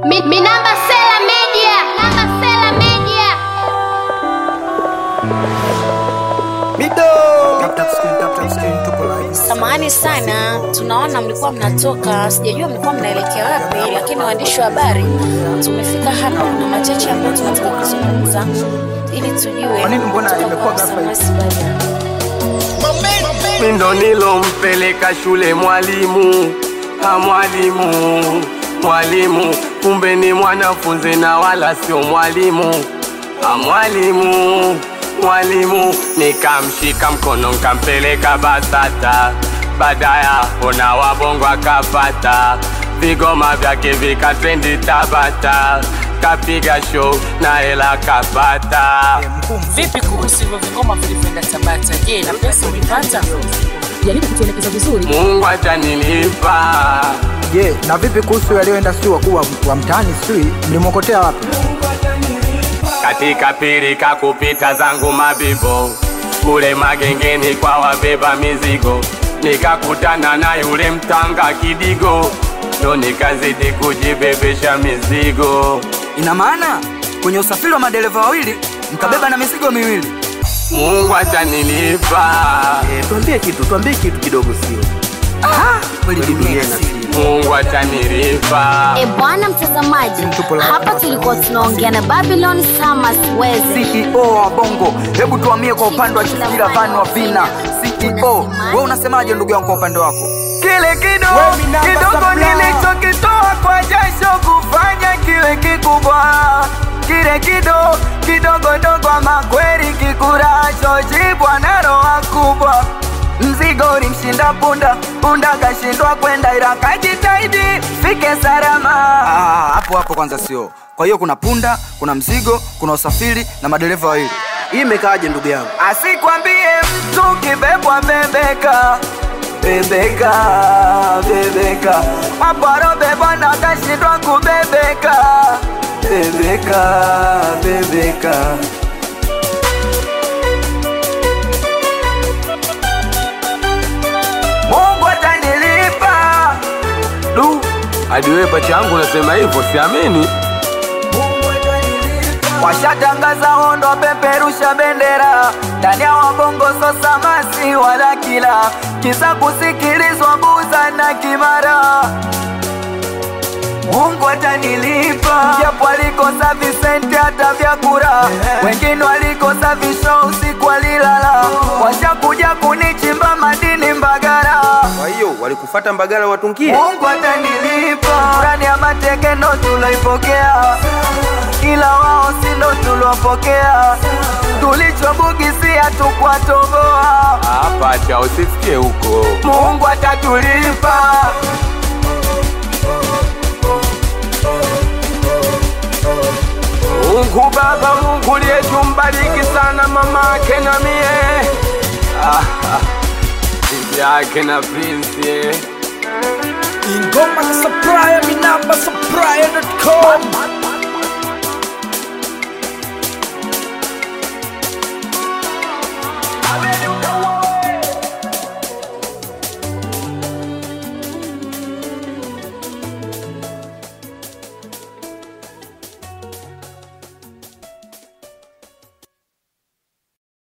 Mi, mi namba Sela Media. Namba Sela Media. Samahani sana, tunaona mlikuwa mnatoka, sijajua mlikuwa mnaelekea wapi, lakini waandishi wa habari tumefika hapa. Kuna machache ambayo tunataka kuzungumza ili tujue Kwa nini mbona kutoka imekuwa kwa ghafla hivi? Samwasi Barian. Mindo nilompeleka shule mwalimu, ha mwalimu, mwalimu, kumbe ni mwanafunzi na wala sio mwalimu, ha mwalimu, mwalimu, nikamshika mkono nkampeleka BASATA, baadaya ona wabongo akapata vigoma vyake vikatrendi Tabata, kapiga show na hela kapata. Vipi kuhusu hivyo vingoma vilivyoenda Tabata? Je, na pesa ulipata? jaribu kutuelekeza vizuri Mungu atanilipa. Je, na vipi kuhusu yaliyoenda sijui wakuu wa, wa mtaani sijui mlimwokotea wapi? katika pirika kupita zangu mabibo kule magengeni kwa wabeba mizigo nikakutana na yule mtanga kidigo ndo nikazidi kujibebesha mizigo Ina maana kwenye usafiri wa madereva wawili mkabeba na mizigo miwili. mungu atanilipa tuambie kitu tuambie kitu kidogo sio Kweli dunia ina siri. mungu atanilipa E bwana mtazamaji, Tupo la- hapa tulikuwa tunaongea na Babylon Summers Weze. CEO wa Bongo, hebu tuhamie kwa upande wa Chifikira Van wa Vina. CEO, wewe unasemaje ndugu yangu kwa upande wako? Kile kidogo kidogo nilichokitoa kwa jasho kufanya kiwe kikubwa, kile kidogo kidogo dogo, ama kweli kikuracho jibwa na roho kubwa. Mzigo ulimshinda punda, punda kashindwa kwenda, ila kajitahidi fike salama. Ah, hapo hapo kwanza sio. Kwa hiyo kuna punda, kuna mzigo, kuna usafiri na madereva wawili. hii imekaaje ndugu yangu Asikwambie mtu kibebwa bebeka bebeka bebeka maparo bebwa na kashindwa kubebeka bebeka bebeka Mungu atanilipa du hadi wewe pacha yangu unasema hivyo siamini washatangaza hondo peperusha bendera ndani ya wabongo sosamasi wala kila kisa kusikilizwa buza na kimara Mungu atanilipa japo alikosa visenti hata vya kura wengine walikosa visho usiku walilala washakuja kunichimba madini Mbagara kwa hiyo walikufata mbagala watungie Mungu atanilipa ndani ya matekeno tuloipokea, ila wao si ndo tulopokea, tulichobugisia tukwatoboa. Ah, pacha usisikie huko Mungu atatulipa. Mungu Baba, Mungu liyetumbariki sana mama yake na mie Ah, ah. bibi yake na Prince eh. Ingoma za Supplier, mi namba supplier.com.